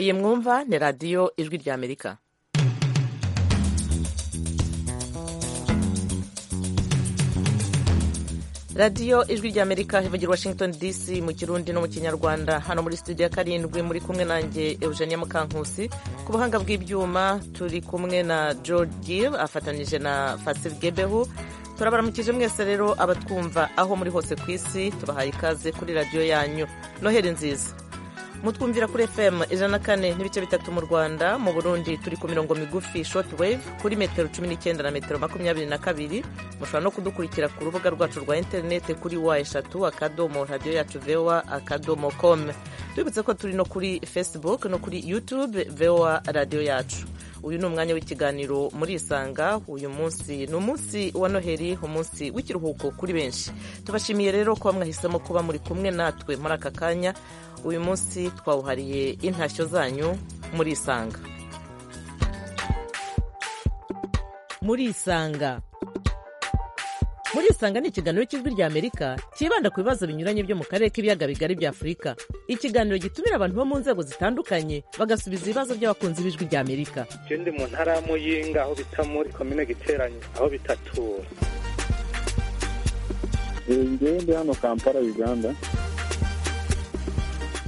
iyi mwumva ni radiyo ijwi ry'amerika radiyo ijwi ry'amerika ivugira washington dc mu kirundi no mu kinyarwanda hano muri studio ya karindwi muri kumwe nanjye eugenia mukankusi ku buhanga bw'ibyuma turi kumwe na george gill afatanyije na fasil gebehu turabaramukije mwese rero abatwumva aho muri hose ku isi tubahaye ikaze kuri radiyo yanyu noheli nziza mutwumvira kuri fm ijana na kane n'ibice bitatu mu rwanda mu burundi turi ku mirongo migufi short wave kuri metero cumi n'icyenda na metero makumyabiri na kabiri mushobora no kudukurikira ku rubuga rwacu rwa interinete kuri wa eshatu akadomo radiyo yacu voa akadomo com tubibutse ko turi no kuri facebook no kuri youtube voa radiyo yacu uyu ni umwanya w'ikiganiro muri isanga uyu munsi ni umunsi wa noheli umunsi w'ikiruhuko kuri benshi tubashimiye rero kuba mwahisemo kuba muri kumwe natwe muri aka kanya uyu munsi twawuhariye intashyo zanyu muri isanga muri isanga muri isanga ni ikiganiro cy'ijwi ry'amerika cyibanda ku bibazo binyuranye byo mu karere k'ibiyaga bigari bya afurika ikiganiro gitumira abantu bo mu nzego zitandukanye bagasubiza ibibazo by'abakunzi b'ijwi ry'amerika ndi mu ntara ya muyinga aho bita muri komine giteranye aho bitatura ndi hano kampala uganda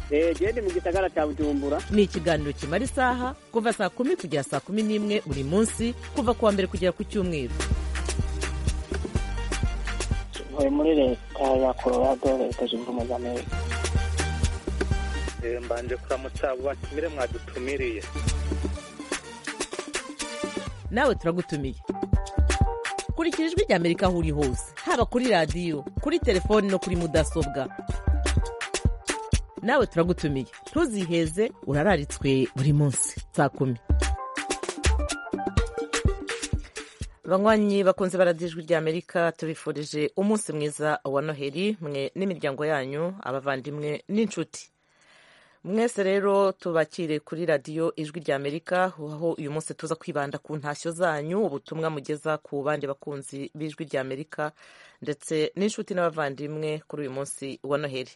genda mu gisagara cya bujumbura ni ikiganiro kimara isaha kuva saa kumi kugera saa kumi n'imwe buri munsi kuva ku wa mbere kugera ku cyumweru ntuye muri leta ya colorado leta zunze ubumwe za amerika mbanje kuramutsa abo batumire mwadutumiriye nawe turagutumiye kurikira ijwi rya amerika aho uri hose haba kuri radiyo kuri telefoni no kuri mudasobwa nawe turagutumiye ntuziheze urararitswe buri munsi saa kumi banywanyi bakunze baradijwi ry'amerika tubifurije umunsi mwiza wa noheli mwe n'imiryango yanyu abavandimwe n'inshuti mwese rero tubakire kuri radiyo ijwi ry'amerika aho uyu munsi tuza kwibanda ku ntashyo zanyu ubutumwa mugeza ku bandi bakunzi b'ijwi ry'amerika ndetse n'inshuti n'abavandimwe kuri uyu munsi wa noheli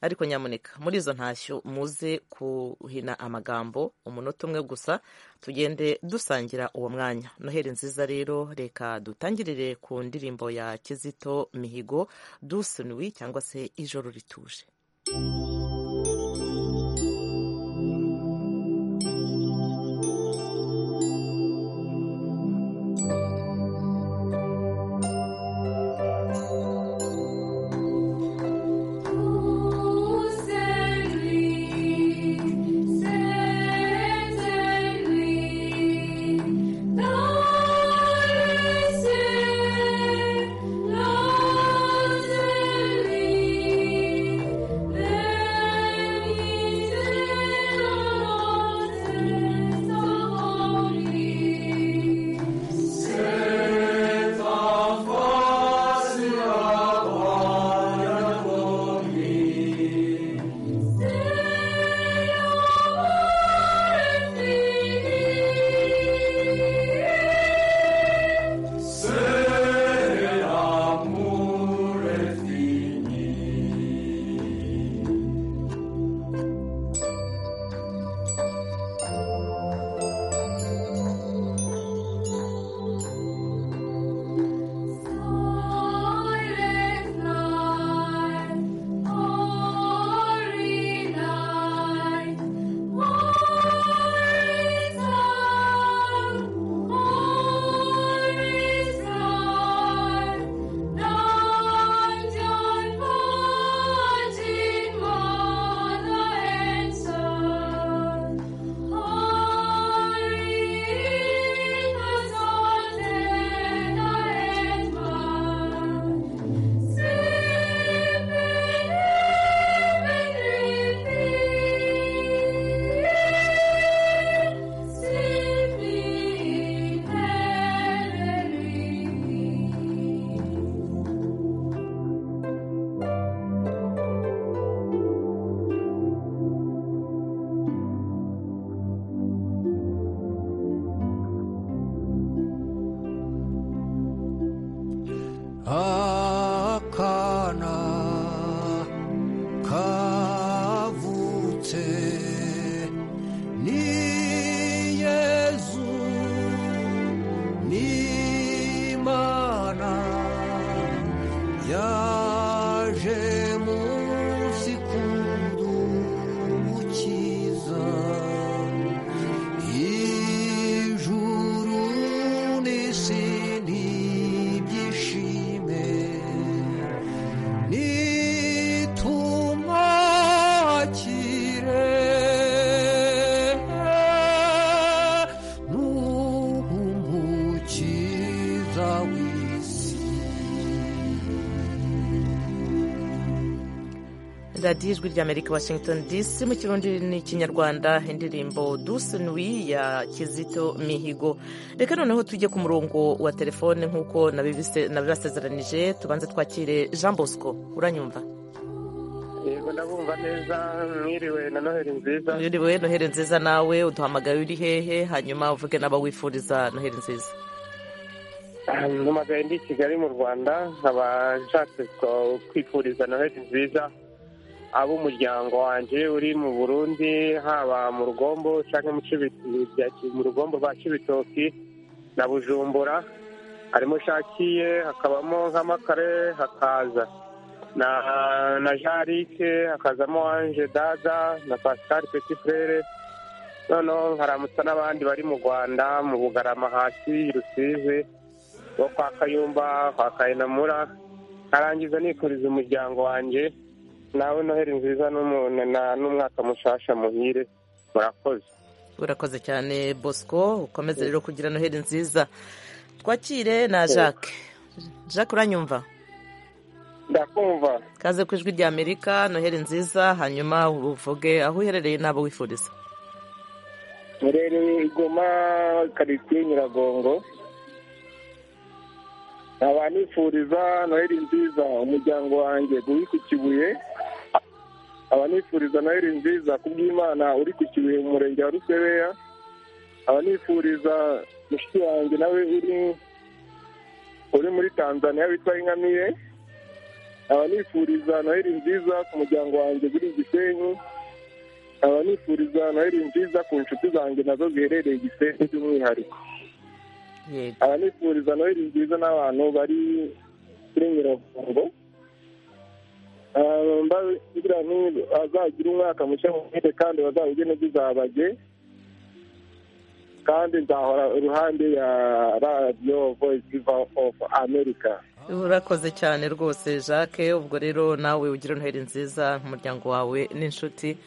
ariko nyamuneka muri izo ntashyo muze kuhina amagambo umunota umwe gusa tugende dusangira uwo mwanya noheli nziza rero reka dutangirire ku ndirimbo ya kizito mihigo dusunwi cyangwa se ijoro rituje Thank you. radiyo ijwi ry'amerika washington dc mu kirundi n'ikinyarwanda indirimbo dusenwi ya kizito mihigo reka noneho tujye ku murongo wa telefone nk'uko nabibise- nabibasezeranije tubanze twakire jean bosco uranyumva yego ndabumva neza mwiriwe na noheli nziza Yuriwe noheli nziza nawe uduhamagaye uri hehe hanyuma uvuge n'abawifuriza noheli nziza ntumagaye ndi i kigali mu rwanda nkaba nshatse ko- kwifuriza noheli nziza ab'umuryango wanjye uri mu burundi haba mu rugombo cyangwa mu Kibi- bya- mu rugombo rwa kibitoki na bujumbura harimo shakiye hakabamo nk'amakare hakaza na na jarike hakazamo anje dada na pascal petit frere noneho nkaramutsa n'abandi bari mu rwanda mu bugarama hasi i rusizi wo kwa kayumba kwa kayinamura nkarangiza nifuriza umuryango wanjye nawe noheli nziza n'umu- na- n'umwaka mushasha muhire murakoze urakoze cyane bosco ukomeze rero kugira noheli nziza twakire na jacques jacques uranyumva ndakumva kaze ku ijwi rya amerika noheli nziza hanyuma uvuge aho uherereye n'abo wifuriza Murereye Igoma karitsiye Nyiragongo nkaba nifuriza noheli nziza umuryango wanjye uri ku kibuye nkaba nifuriza noheli nziza ku bw'imana uri ku kibuye mu murenge wa rusebeya nkaba nifuriza mushiki wanjye nawe uri uri muri tanzania witwa ingamiye nkaba nifuriza noheli nziza ku muryango wanjye uri i gisenyi nkaba nifuriza noheli nziza ku nshuti zanjye nazo ziherereye i gisenyi by'umwihariko yego abanifuriza noheli nziza n'abantu bari kuri nyiragongo Ah, mba- kugira ngo azagira umwaka mushya muhire kandi bazawugene bizabage kandi nzahora iruhande ya radiyo voice of america urakoze cyane rwose jacques ubwo rero nawe ugira noheli nziza nk'umuryango wawe n'inshuti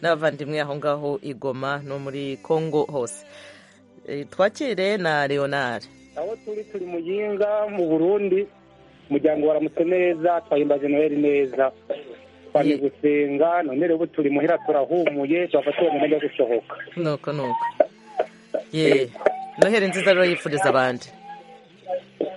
n'abavandimwe aho ngaho i goma no muri congo hose Eh, twakire na leonard aho turi turi mu yinga mu burundi umuryango waramutse neza twahimbaje noheli neza twamye Ye- gusenga none rero ubu turi muhira turahumuye twafata uwo mwanya wo gusohoka nuko nuko ye noheli nziza rero yifuriza abandi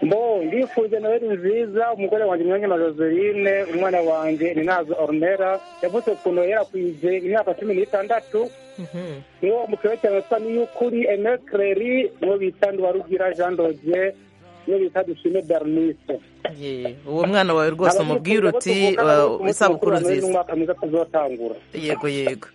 mbo ndifuje noheli nziza umugore wanjye mwanya joseline umwana wanjye ninazo ornera yavutse ku noheli yarakwije imyaka cumi n'itandatu Mhm. niwo mukuru cyane sa niyukuri emekereri niwo bita nduwarugira jean dodier niwo bita dushime bernice Ye, uwo mwana wawe rwose umubwire uti uh, isabukuru nziza n'umwaka mwiza tuzotangura yego yego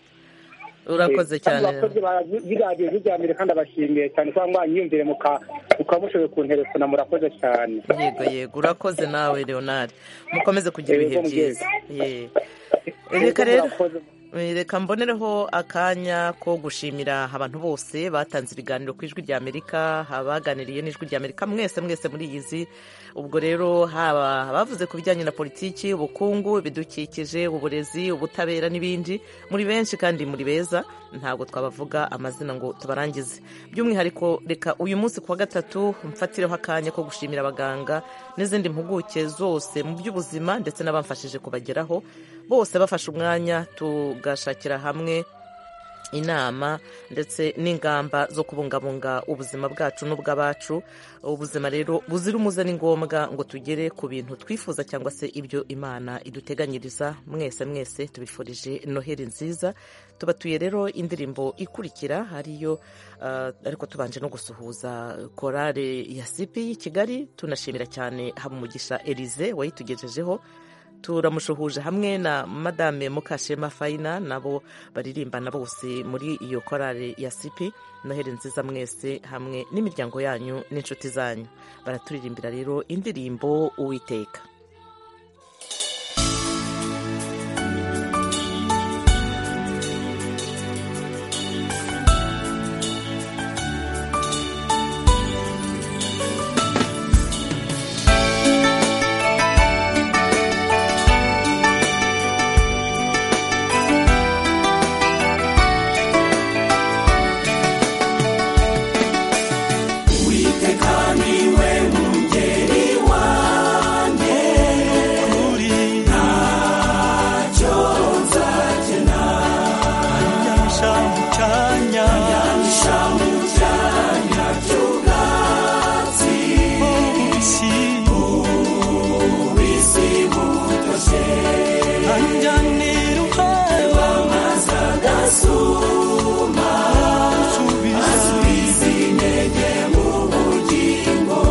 urakoze Kandi cyane abakozi b'iradiyo ry'ijyambere kandi abashimiye cyane kuba mwanyiyumvire muka- mukaba mushoboye kunteresona murakoze cyane yego yego urakoze nawe leonard mukomeze kugira ibihe Yego, byiza Ye. reka rero Murakoze. reka mbonereho akanya ko gushimira abantu bose batanze ibiganiro ku ijwi rya amerika abaganiriye n'ijwi rya amerika mwese mwese muri iyizi ubwo rero haba abavuze ku bijyanye na politiki ubukungu ibidukikije uburezi ubutabera n'ibindi muri benshi kandi muri beza ntabwo twabavuga amazina ngo tubarangize by'umwihariko reka uyu munsi ku wa gatatu mfatireho akanya ko gushimira abaganga n'izindi mpuguke zose mu by'ubuzima ndetse n'abamfashije kubageraho bose bafashe umwanya tugashakira hamwe inama ndetse n'ingamba zo kubungabunga ubuzima bwacu n'ubw'abacu ubuzima rero buzira umuze ni ngombwa ngo tugere ku bintu twifuza cyangwa se ibyo imana iduteganyiriza mwese mwese tubifurije noheli nziza tubatuye rero indirimbo ikurikira ariyo ah, ariko tubanje no gusuhuza korale ya sipi y'i kigali tunashimira cyane habumugisha elize wayitugejejeho turamushuhuje hamwe na madame mukashema fayina nabo baririmbana bose muri iyo korali ya sipi noheli nziza mwese hamwe n'imiryango yanyu n'inshuti zanyu baraturirimbira rero indirimbo uwiteka Uwiteka niwe mungeri wanjye nyangisha mu cyanya nyangisha mu cyanya cy'ubwatsi bubisi bubisi butoshye anjanira uhewa maza gasuma asubiza intege mu bugingo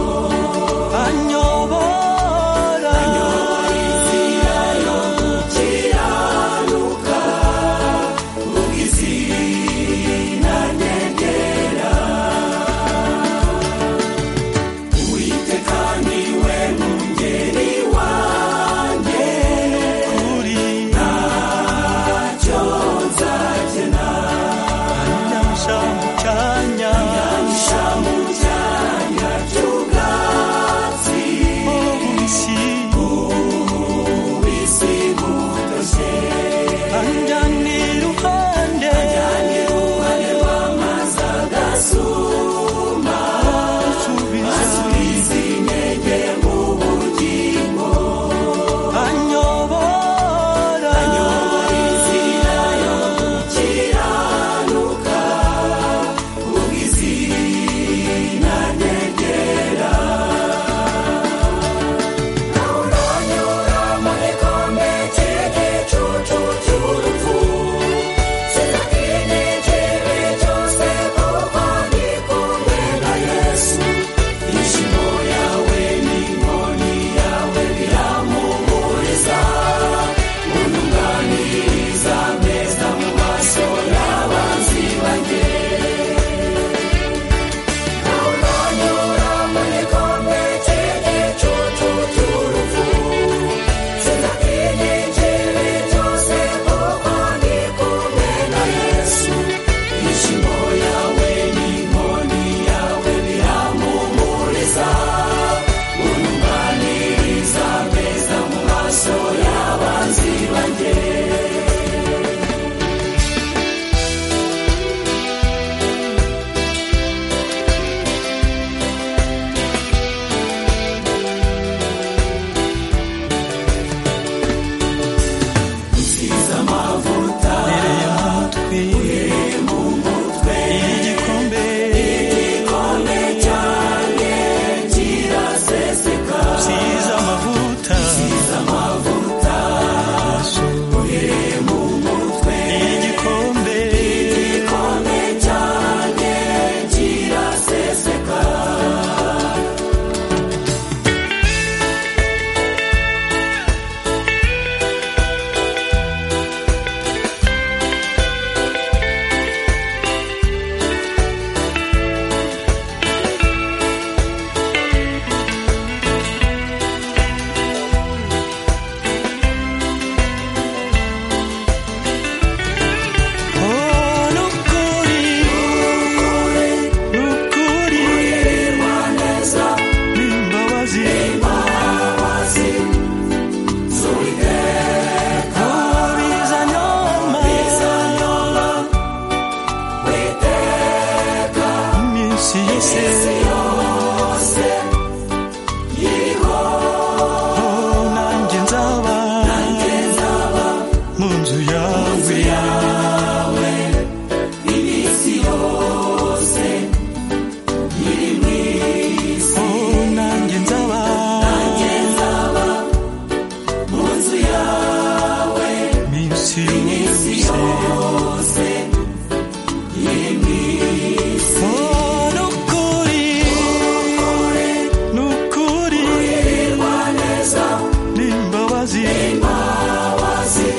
anyobora anyobora inzira yo gukiranuka kuko izina nyegera uwiteka niwe mungeri wanjye kuri ntacyo nzakena anyansha mu cyanya anyansha mu cyanya cy'ubwatsi bubisi bubisi butoshye anjyana iruhande anjyana iruhande rw'amazi agasuma asubiza intege mu bugingo anyobora anyobora inzira yo gukiranuka kuko izina nyegera uranyura mu gikombe cy'igicucu cy'urupfu sinagire ikibi cyose kuko ndi kumwe na yesu ishimo yawe n'inkoni yawe biramuhuriza untunganiriza neza mu maso y'abanzi banjye uranyura mu gikombe cy'igicucu cy'urupfu sinagire ikibi cyose kuko ndi kumwe na yesu ishimo yawe n'inkoni yawe biramuhumuriza untunganiriza neza mu maso y'abanzi banjye uhereye mu mutwe uhereye mu mutwe igikombe igikombe cyane kiraseseka usize amavuta usize amavuta uhereye mu mutwe igikombe igikombe cyane kiraseseka Nukuri nukuri kurirwa neza n'imbabazi imbabazi z'uwiteka bizanyoma bizanyoma witeka iminsi yose yose yiriho nanjye nzaba nanjye nzaba mu nzu yawe iminsi yose iri mu isi nanjye nzaba nanjye nzaba mu nzu yawe iminsi yose iri mu isi n'ukuri n'ukuri kurirwa neza n'imbabazi imbabazi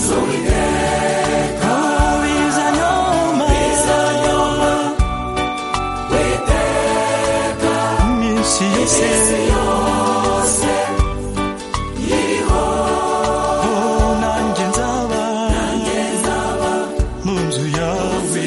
z'uwiteka bizanyoma bizanyoma witeka iminsi yose yose iriho nanjye nzaba nanjye nzaba mu nzu yawe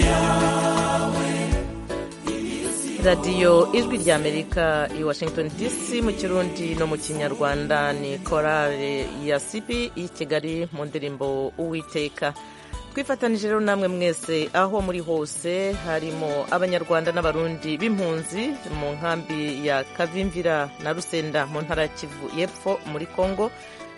radiyo ijwi ry'amerika i washington dc mu kirundi no mu kinyarwanda ni korale ya sibi y'i kigali mu ndirimbo uwiteka twifatanije rero namwe mwese aho muri hose harimo abanyarwanda n'abarundi b'impunzi mu nkambi ya kavimvira na rusenda mu ntara ya kivu y'epfo muri congo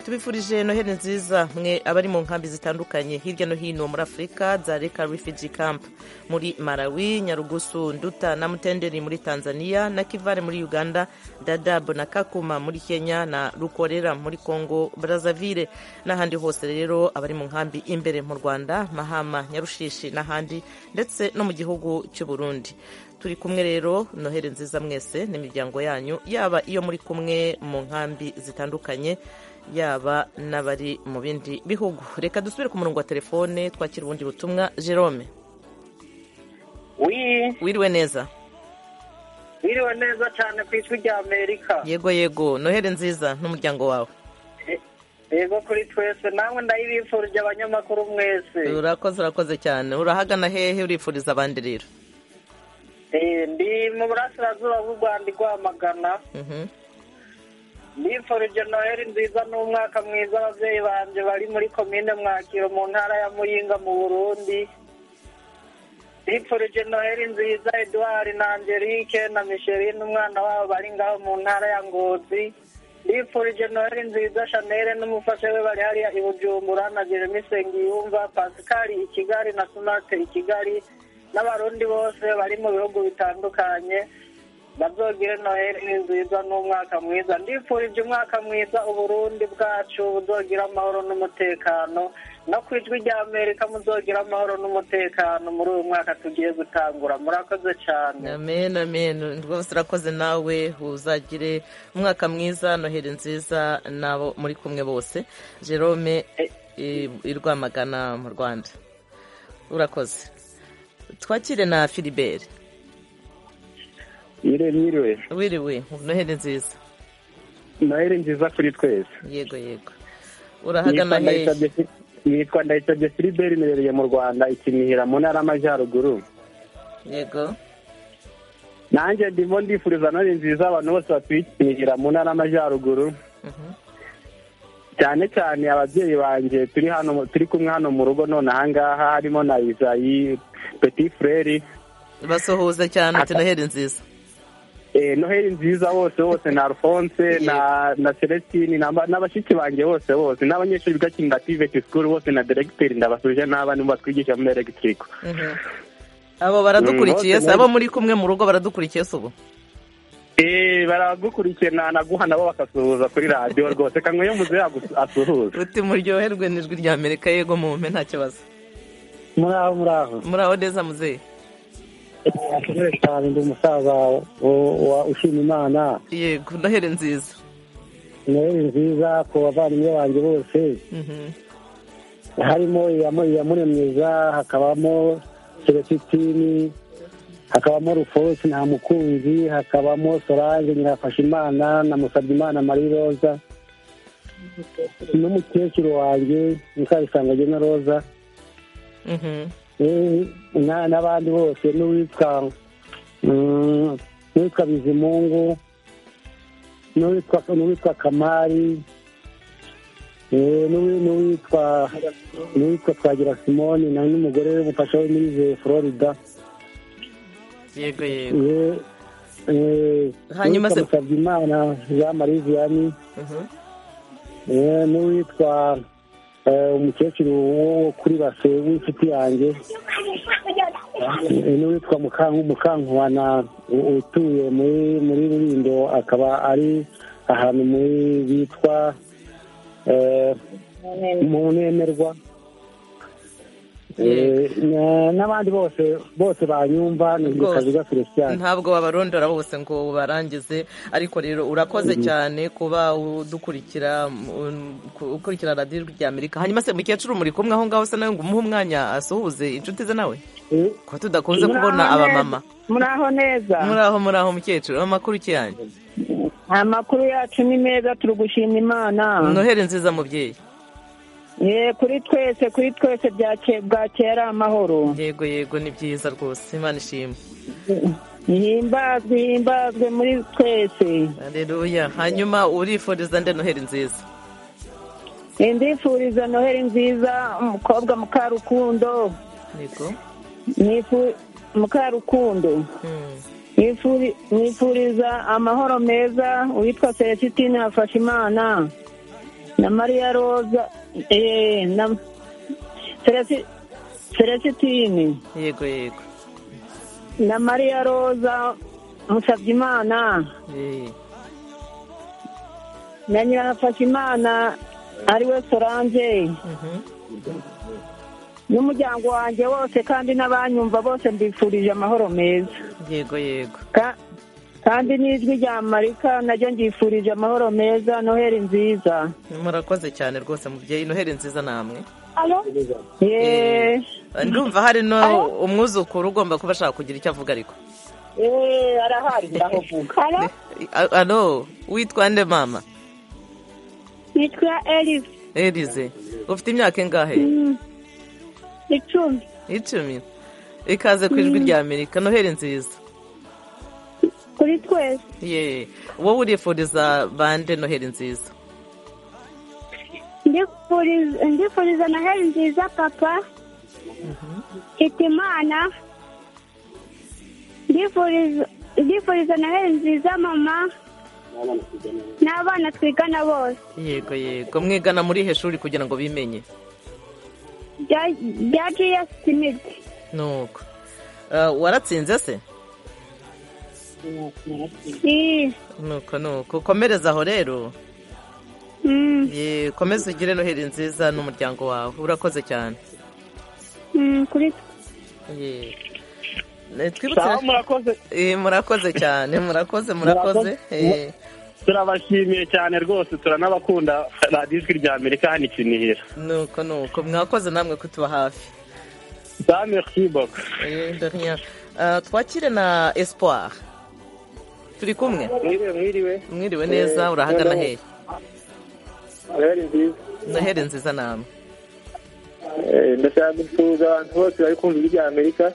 tubifurije noheli nziza mwe abari mu nkambi zitandukanye hirya no hino muri afurika za reka refugee camp muri malawi nyarugusu nduta na mutenderi muri tanzania na kivare muri uganda dadabu na kakuma muri kenya na rukorera muri congo brazzaville n'ahandi hose rero abari mu nkambi imbere mu rwanda mahama nyarushishi n'ahandi ndetse no mu gihugu cy'u burundi turi kumwe rero noheli nziza mwese n'imiryango yanyu yaba iyo muri kumwe mu nkambi zitandukanye yaba n'abari mu bindi bihugu reka dusubire ku murongo wa telefone twakira ubundi butumwa jerome wiriwe neza wiriwe neza cyane ku ijwi rya amerika yego yego noheli nziza n'umuryango wawe yego kuri twese nawe ndayibifurije abanyamakuru mwese urakoze urakoze cyane urahagana hehe urifuriza abandi rero ndi mu burasirazuba bw'u rwanda igwamagana nifurije noheli nziza n'umwaka mwiza ababyeyi banjye bari muri komine mwakiro mu ntara ya muyinga mu burundi nifurije noheli nziza eduard na angelique na michelin umwana wabo bari ngaho mu ntara ya ngozi nifurije noheli nziza shanere n'umufasha we bari hariya i bujumbura na jeremy sengiyumva pascal i kigali na sunate i kigali n'abarundi bose bari mu bihugu bitandukanye bazogire noheli nziza n'umwaka mwiza ndifurije umwaka mwiza uburundi bwacu buzogira amahoro n'umutekano no ku ijwi rya amerika muzogira amahoro n'umutekano muri uyu mwaka tugiye gutangura murakoze cyane amen amen rwose urakoze nawe uzagire umwaka mwiza noheli nziza n'abo muri kumwe bose jerome i rwamagana mu rwanda urakoze twakire na filiberi Mwiriwe wiriwe noheli nziza noheli nziza kuri twese yego yego urahagana hehe nitwa ndayitabye filiberi nibereye mu rwanda ikinihira mu ntara y'amajyaruguru yego nanjye ndimo ndifuriza noheli nziza abantu bose batuye ikinihira mu ntara y'amajyaruguru cyane cyane ababyeyi banjye turi hano turi kumwe hano mu rugo none ahangaha harimo na izayi peti fureri basuhuza cyane ati noheli nziza noheli nziza bose bose na alphonse na celestine n'abashyitsi banjye bose bose n'abanyeshuri biga kindativeti sikuru bose na deregiteri ndabasuje n'abandi batwigisha muri elegitiriku abo baradukurikiye se abo muri kumwe mu rugo baradukurikiye se ubu baragukurikiye nanaguha nabo bakasuhuza kuri radiyo rwose kamwe yo muze asuhuza uti muryoherwe n'ijwi rya amerika yego mumpe nta kibazo muraho muraho muraho neza muzehe akeneye cyane ndi umusaza ushima imana yego noheli nziza noheli nziza ku bavandimwe banjye bose harimo iyamuremyeza hakabamo selesitini hakabamo rufosi nta mukunzi hakabamo solange nyirafasha imana na musabye imana marie roza n'umukecuru wanjye mukarisanga jena roza n'abandi bose n'uwitwa n'uwitwa bizimungu n'uwitwa kamari n'uwitwa n'uwitwa twagira simoni na n'umugore w'umufasha we muri florida yego yego hanyuma se musabye imana jean marie vianney n'uwitwa umukecuru wo kuri base w'inshuti yanjye n'uwitwa mukankubana utuye muri rurindo akaba ari ahantu muri bitwa mu nemerwa n'abandi bose bose banyumva ni kazi gakurikirana ntabwo wabarondora bose ngo barangize ariko rero urakoze cyane kuba udukurikira ukurikira radiyo rya amerika hanyuma se mukecuru muri kumwe aho ngaho usa nawe ngo umuhe umwanya asuhuze inshuti ze nawe kuko tudakunze kubona abamama muraho neza muraho muraho mukecuru amakuru iki yanyu amakuru yacu ni meza turi gushima imana noheli nziza mubyeyi ye kuri twese kuri twese bwakera amahoro yego yego ni byiza rwose imana ishimwe ihimbazwe ihimbazwe muri twese areruya hanyuma urifuriza nde noheli nziza ndifuriza noheli nziza umukobwa mukarukundo mukarukundo nifuriza amahoro meza uwitwa selesitine hafashe imana na mariya roza eee na celesitine yego yego na mariya roza musabyimana na nyirafashimana ariwe sorange n'umuryango wanjye wose kandi n'abanyumva bose mbifurije amahoro meza yego yego kandi n'ijwi rya marika naryo ngifurije amahoro meza noheli nziza murakoze cyane rwose mubyeyi noheli nziza namwe yeee ndumva hari no umwuzukuru ugomba kuba ashaka kugira icyo avuga ariko yeee arahari ndahuguka alo witwa nde mama nitwa erize erize ufite imyaka ingahe icumi icumi ikaze ku ijwi rya amerika noheli nziza kuri twese yeee wowe urifuriza bande noheli nziza ndifuriza noheli nziza papa hitimana ndifuriza noheli nziza mama n'abana twigana bose yego yego mwigana muri he shuri kugira ngo bimenye bya jiyesi simiti nuko waratsinze se nuko nuko komereza aho rero komeza ugire noheli nziza n'umuryango wawe urakoze cyane murakoze cyane murakoze murakoze turabashimiye cyane rwose turanabakunda radiyo ijwi rya amerika hano ikinihira nuko nuko mwakoze namwe kutuba hafi twakire na espoir turi kumwe mwiriwe neza urahagana hehe noheli nziza namwe ndashaka gusuhuza abantu bose bari kumva ijwi rya amerika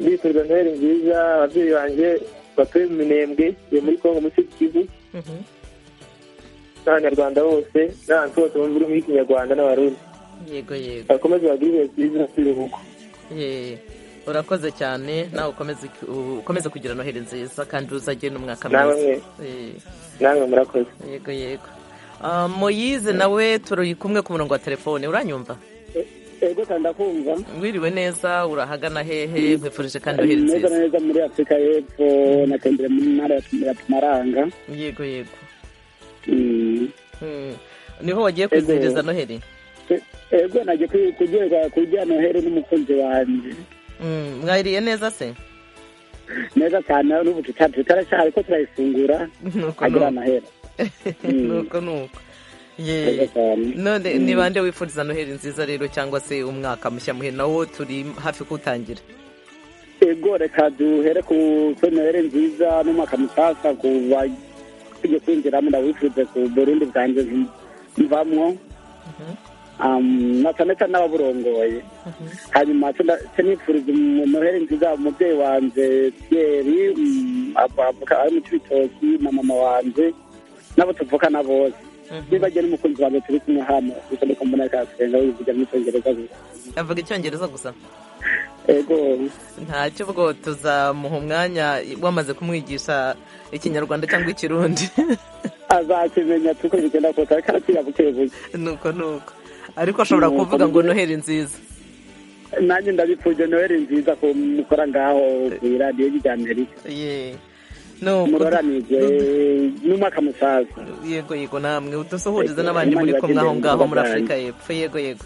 ndifuza noheli nziza ababyeyi banjye batuye mu minembwe yo muri congo muri kivu n'abanyarwanda bose n'abantu bose bumva ururimi rw'ikinyarwanda n'abarundi yego yego bakomeze bagire ibihe byiza by'ibihugu urakoze cyane nawe ukomeze kugira noheli nziza kandi uzajye n'umwaka mwiza namwe murakoze yego yego moyize nawe turi kumwe ku murongo wa telefone uranyumva ego ndakumva wiriwe neza urahagana hehe nkwifurije kandi uherereye neza neza muri afurika y'epfo natembere mu ntara ya tumaranga yego yego niho wagiye kwizihiriza noheli ego nagiye kurya noheli n'umukunzi wanjye mwahiriye neza se neza cyane n'ubu tutaracyari ko turayifungura agira amahera nuko nuko none ni bande wifuriza noheli nziza rero cyangwa se umwaka mushya muhe nawo turi hafi kuwutangira ego reka duhere ku noheli nziza n'umwaka musasa ku bajya kwinjiramo ndawifurize ku burundi bwanjye mvamwo na cyane cyane n'ababurongoye hanyuma nifuriza noheli nziza umubyeyi wanjye pierre ari mu cy'ibitoki na mama wanjye n'abo tuvukana bose niba agiye n'umukunzi wawe turi kumwe hano gusa ni kumubona kasenga wivuga mu cyongereza gusa avuga icyongereza gusa ego ntacyo ubwo tuzamuha umwanya wamaze kumwigisha ikinyarwanda cyangwa ikirundi azakimenya tuko bigenda kose ariko arakiga buke buke nuko nuko ariko ashobora kuvuga ngo noheli nziza nanjye ndabipfuje noheli nziza ko mukora ngaho ku iradiyo ry'amerika yeee muroranije n'umwaka musaza yego yego namwe udusuhurize n'abandi muri kumwe aho ngaho muri afurika y'epfo yego yego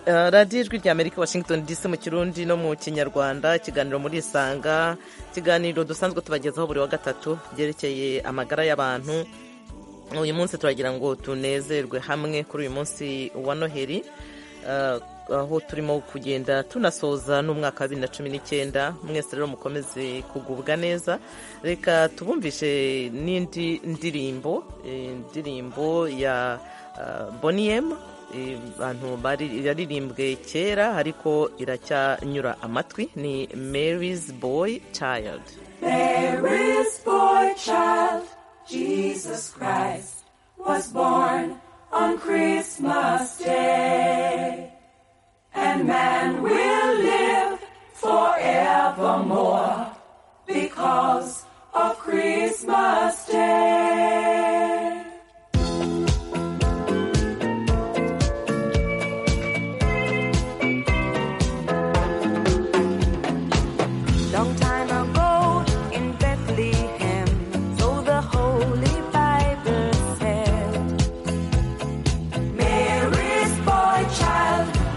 radiyo ijwi rya amerika washington dc mu kirundi no mu kinyarwanda ikiganiro muri isanga ikiganiro dusanzwe tubagezaho buri wa gatatu byerekeye amagara y'abantu uyu munsi turagira ngo tunezerwe hamwe kuri uyu munsi wa noheli aho turimo kugenda tunasoza n'umwaka wa bibiri na cumi n'icyenda mwese rero mukomeze kugubwa neza reka tubumvishe n'indi ndirimbo indirimbo ya boniyemu abantu yaririmbwe kera ariko iracyanyura amatwi ni mary's boy child mary's boy child jesus christ was born on christmas day and man will live forevermore because of Christmas Day.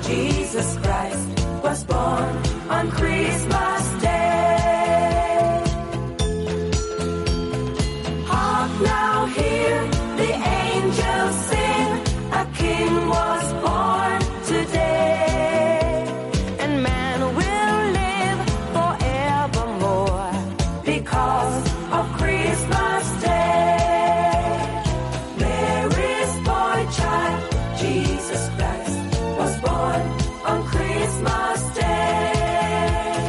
Jesus Christ was born on Christmas Day. Hark now, hear the angels sing, a king was born today. And man will live forevermore because of Christmas Day. Mary's boy child, Jesus Christ, was born on Christmas Day.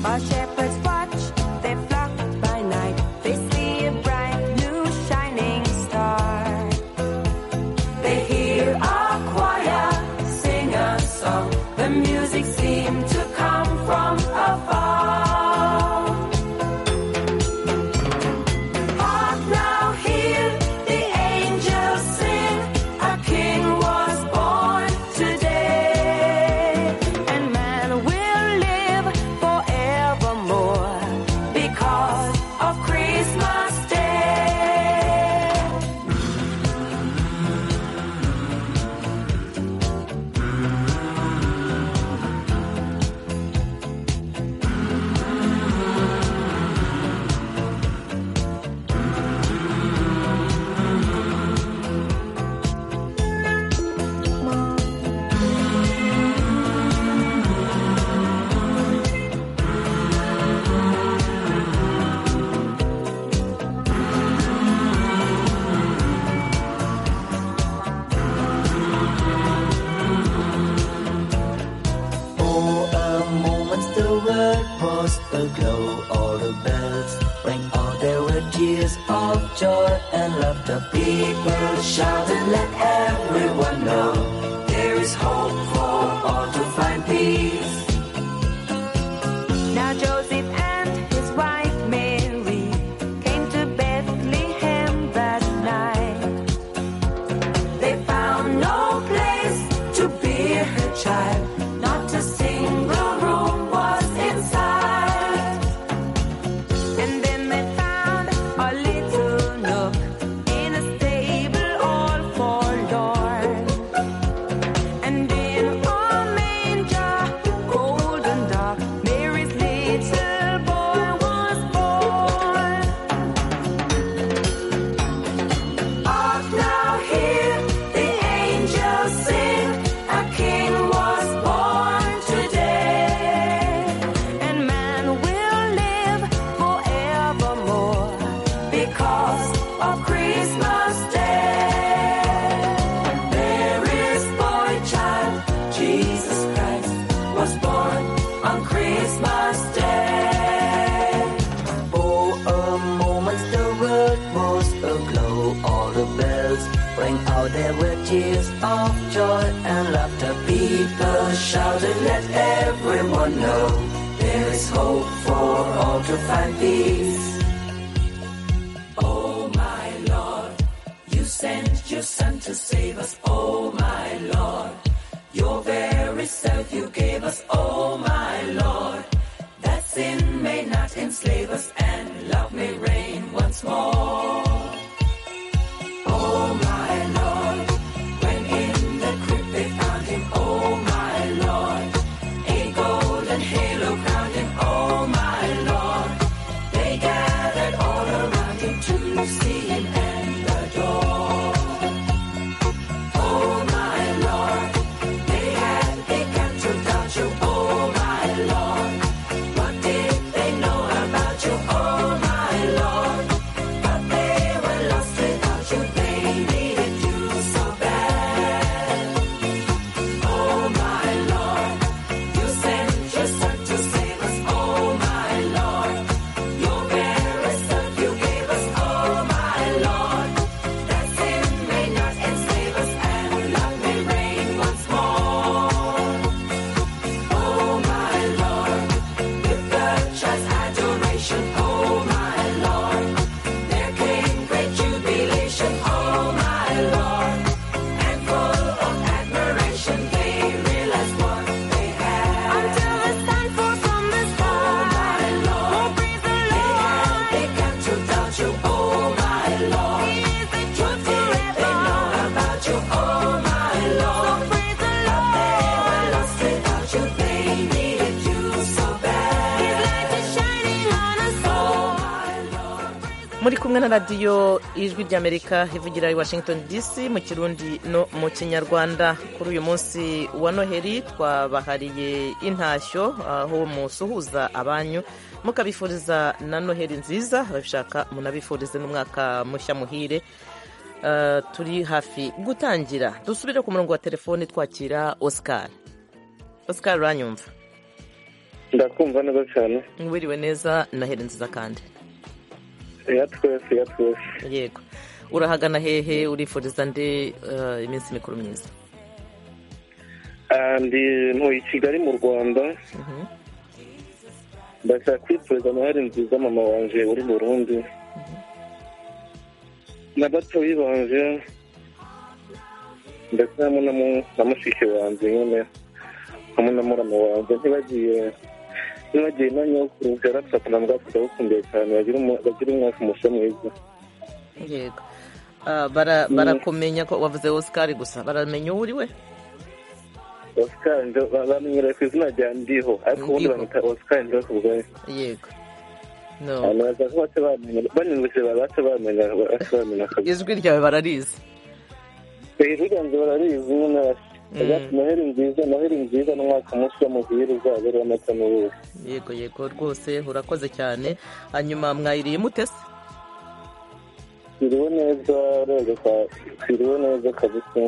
While shepherds watch their flock by night, they see a bright new shining star. They hear a choir sing a song. The music seemed to come from afar. Hark now, hear the angels sing. A king was born today, and man will live forevermore because of Christmas Day. For a moment the world was aglow, all the bells rang out, there were tears of joy and laughter. People shouted, let everyone know there is hope for all to find peace. Now Joseph and his wife Mary came to Bethlehem that night. They found no place to bear her child, not a single room was inside. And then they found a little nook in a stable all forlorn. And in a manger, cold and dark, Mary's little boy was born. Hark now, hear the angels sing, a king was born today. And man will live forevermore because of Christmas Day. There is boy child, Jesus Christ was born on Christmas Day. For a moment the world was aglow, all the bells rang out, there were tears of joy and laughter. People shouted, let everyone know there is hope for all to find peace. Oh my Lord, you sent your son to save us. Oh my Lord, your very self you gave us. Oh my Lord, that sin may not enslave us and love may reign once more. Oh my Lord, when in the crypt they found him. Oh my Lord, a golden halo crowned him. Oh my Lord. They gathered all around him to see him and adore. Oh my Lord, they had a captive about you. Oh my Lord, what did they know about you? Oh my Lord, but they muri kumwe na radiyo ijwi ry'amerika ivugira i washington dc mu kirundi no mu kinyarwanda kuri uyu munsi wa noheli twabahariye intashyo aho musuhuza abanyu mukabifuriza na noheli nziza ababishaka munabifurize n'umwaka mushya muhire turi hafi gutangira dusubire ku murongo wa telefoni twakira oscar oscar uranyumva ndakumva neza cyane wiriwe neza noheli nziza kandi ya twese ya twese yego urahagana hehe urifuriza nde iminsi mikuru myiza ndi ntuye i kigali mu rwanda ndashaka kwifuriza noheli nziza mama wanje uri burundi na batoyi banje ndetse hamwe na mushiki wanjye nyine hamwe na murama wanjye ntibagiye nibagiye umwanya wo kuruhera tugatanga ngo tugabukumbuye cyane bagira umwaka umusa mwiza yego barakumenya ko wavuze osikari gusa baramenya uwo uri we osikari bamenyera ku izina rya ndiho ariko ubundi bamwita osikari ndiho ku bwayo yego banyuze babace bamenya bamenya ijwi ryawe bararizi ijwi ryanjye bararizi nyine noheli nziza noheli nziza n'umwaka mushya muhire uzabere amata n'ubuhe yego yego rwose urakoze cyane hanyuma mwayiriye mutese twiriwe neza rero twiriwe neza kabisa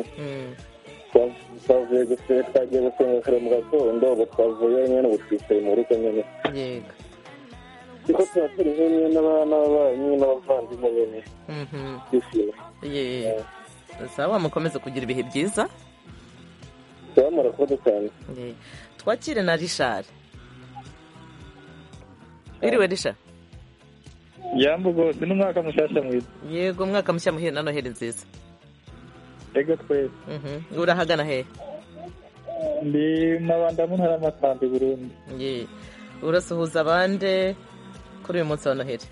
twavuye gusenga twagiye gusenga kare mu gatondo ubu twavuye nyine ubu twicaye mu rugo nyine yego kuko tuba turi hamwe n'ababanyi n'abavandimwe nyine twishimye yeee sawa mukomeze kugira ibihe byiza bamara kuba dutanu twakire na rishari wiriwe rishari yambu rwose n'umwaka mushyashya mwiza yego umwaka mushya muhire na noheli nziza yego twese urahagana hehe ndi mabanda mu ntara y'amasambi burundu urasuhuza abande kuri uyu munsi wa noheli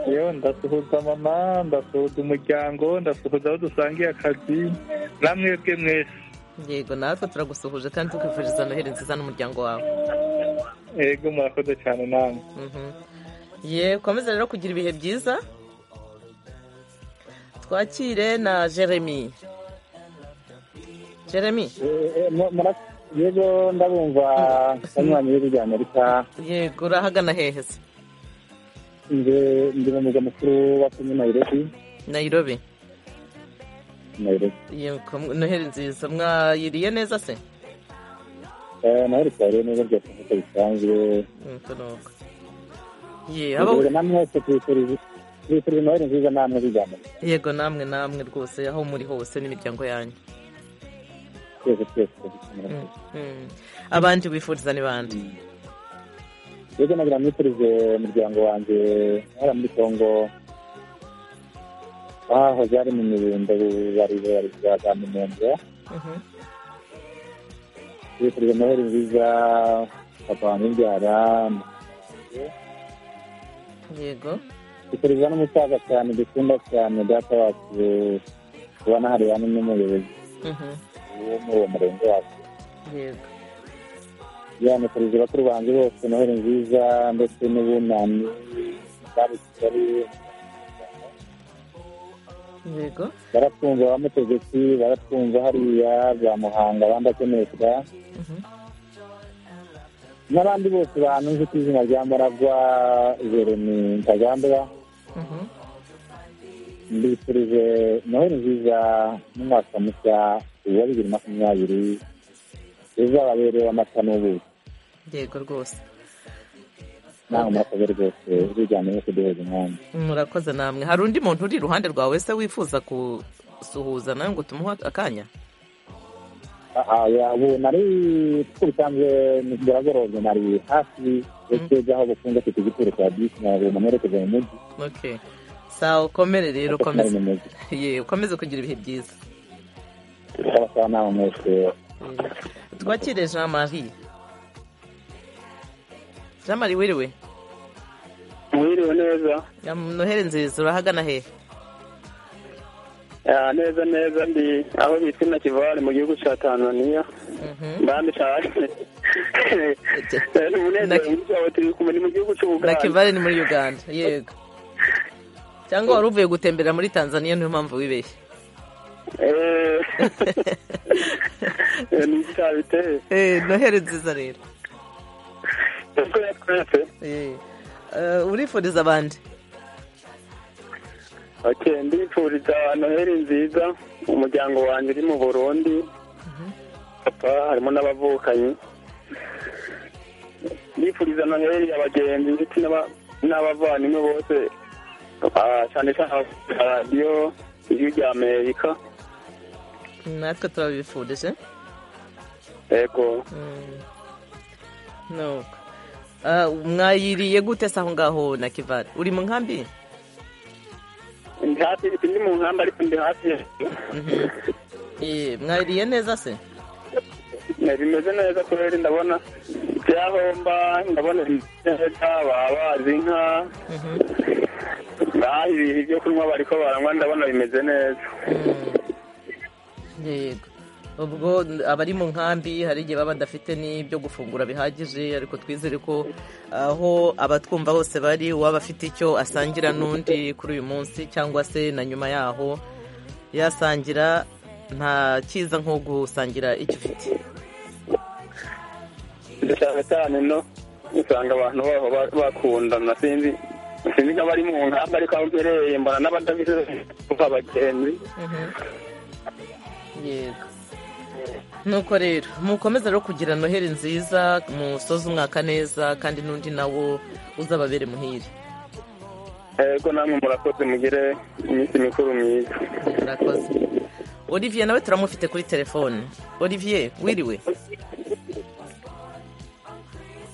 yewe ndasuhuza mama ndasuhuza umuryango ndasuhuza aho dusangiye akazi namwebwe mwese yego natwe turagusuhuje kandi tukifuriza noheli nziza n'umuryango wawe yego murakoze cyane nawe yewe ukomeza rero kugira ibihe byiza twakire na jeremy jeremy yego ndabumva banywanyi b'ibihugu bya amerika yego urahagana hehe se ndi mu murwa mukuru wa kenya nayirobi nayirobi yego noheli nziza mwayiriye neza se noheli twariye neza rwose nk'uko bisanzwe namwese twifurije noheli nziza namwe bijyana yego namwe namwe rwose aho muri hose n'imiryango yanyu twese twese abandi wifuriza ni bande yego nagira mwifurize umuryango wanjye hariya muri kongo aho byari mu mirundo bari bari bazamunenze bifurije noheli nziza papa wanjye mbyara yego bifuriza n'umusaza cyane dukunda cyane data wacu tubona hariya n'umuyobozi wo muri uwo murenge wacu yego yanifurije bakuru banjye bose noheli nziza ndetse n'ubunani bari kigali yego baratwumva abamutegetsi baratwumva hariya za muhanga abandi akenesha n'abandi bose bantu nzi ku izina rya muragwa jeremy ntagandura mbifurije noheli nziza n'umwaka mushya wa bibiri makumyabiri uzababerewe amata n'ubuki yego rwose ntabwo murakoze rwose bijyanye no kuduhuza umwanya murakoze namwe hari undi muntu uri iruhande rwawe se wifuza gusuhuza nawe ngo tumuhe akanya ubu nari kuko bisanzwe biragorobye nari hafi ndetse aho bukunze ku kigituro cya bisi ntabwo mumerekeza mu mujyi sawa ukomere rero ukomeze ukomeze kugira ibihe byiza sawa nawe mwese twakire jean marie jean marie wiriwe wiriwe neza noheli nziza urahagana hehe neza neza ndi aho bita na kivari mu gihugu cya tanzania mbandi cyane ni umunezero mwinshi wawe turi kumwe ni mu gihugu cy'ubuganda na kivari ni muri uganda yego cyangwa wari uvuye gutembera muri tanzania niyo mpamvu wibeshye ni icyaha biteye noheli nziza rero urifuriza abandi ndifuriza noheli nziza umuryango wanjye uri mu burundi papa harimo n'abavukanyi ndifuriza noheli abagenzi ndetse n'abavandimwe bose cyane cyane radiyo ijwi rya amerika natwe turabifurije yego nuko mwayiriye gute se aho ngaho na kivari uri mu nkambi ndi hafi ndi mu nkambi ariko ndi hafi mwayiriye neza se bimeze neza kubera ndabona ibyahomba ndabona neza babazi inka ngaha ibihe ibyo kunywa bari ko baranywa ndabona bimeze neza yego ubwo abari mu nkambi hari igihe baba badafite n'ibyo gufungura bihagije ariko twizere ko aho abatwumva bose bari uwaba afite icyo asangira n'undi kuri uyu munsi cyangwa se na nyuma yaho yasangira nta cyiza nko gusangira icyo ufite cyane cyane no usanga abantu baho bakundana sinzi sinzi nk'abari mu nkambi ariko aho mbereye mbona n'abadafite abagenzi yego nuko rero mukomeza rero kugira noheli nziza musoze umwaka neza kandi n'undi nawo uzababere muhire yego namwe murakoze mugire iminsi mikuru myiza murakoze olivier nawe turamufite kuri telefone olivier wiriwe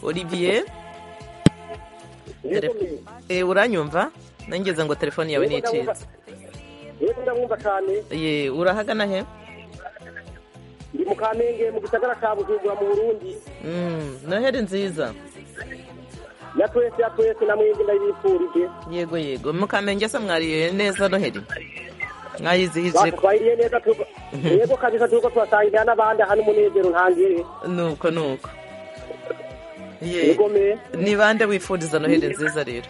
olivier uranyumva nangeze ngo telefone yawe ni icyiza ye urahagana he ndi mu kamenge mu gisagara ka bujumbura mu burundi noheli nziza ya twese ya twese na mwebwe ndayibifurije yego yego mu kamenge se mwariye neza noheli mwayizihije twahiriye neza yego kabisa tuko twasangira n'abandi aha n'umunezero ntangire nuko nuko yego ni bande wifuriza noheli nziza rero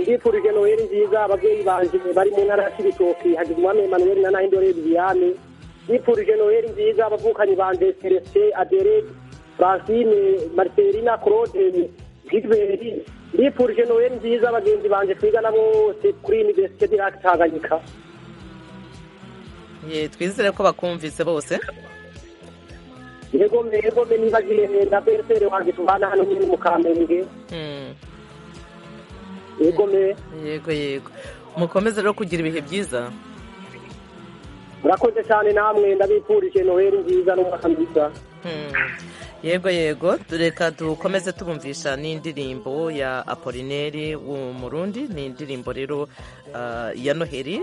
ndifurije noheli nziza ababyeyi banjye bari mu ntara ya kibitoki hagizumwami emanuel na nahindore viviane nifurije noheli nziza abavukanyi banjye celestin adere francine marcelina claude gilbert nifurije noheli nziza abagenzi banjye twigana bose kuri universite de lac tanganyika twizere ko bakumvise bose yego yego nibagiye na beresere wanjye tubana hano nyine mu kamenge yego me yego yego mukomeze rero kugira ibihe byiza murakoze cyane namwe ndabifurije noheli nziza n'umwaka mwiza yego yego reka dukomeze tubumvisha n'indirimbo ya apolineri w'umurundi ni indirimbo rero ya noheli